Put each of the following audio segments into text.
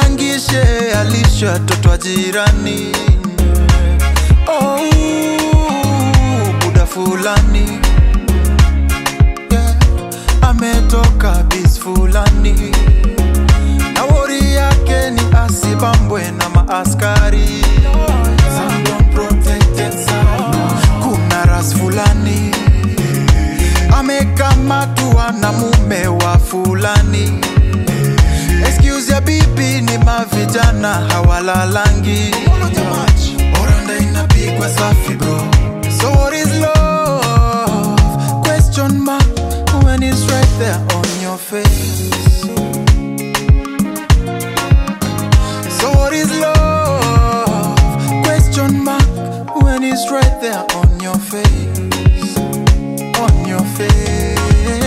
ajipangishe alishe watoto wa jirani oh, buda fulani yeah. ametoka bis fulani na wori yake ni asibambwe na maaskari Some don't protect it, kuna ras fulani amekamatwa na mume wa fulani excuse ya bibi ni mavijana hawalalangi oranda inapigwa safi bro so what is love question mark when it's right there on your face so what is love question mark when it's right there on your face on your face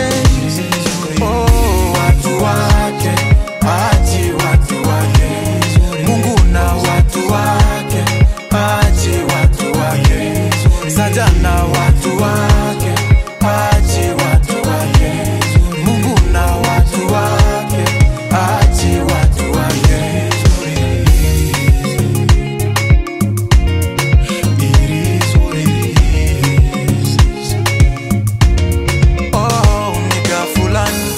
oh watu wake achi watu wake mungu na watu wake achi watu wake sajana watu wake achi watu wake mungu na watu wake achi watu wake It is what it is. Oh, nika fulani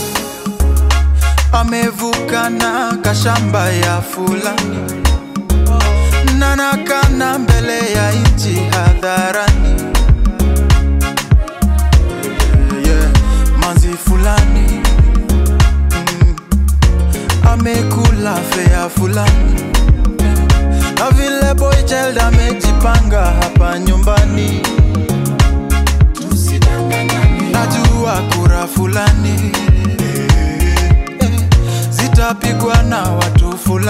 amevuka na kashamba ya fulani nanakana mbele ya nchi hadharani yeah, manzi fulani mm, amekula fea fulani na vile boy child amejipanga hapa nyumbani najua kura fulani eh, zitapigwa na watu fulani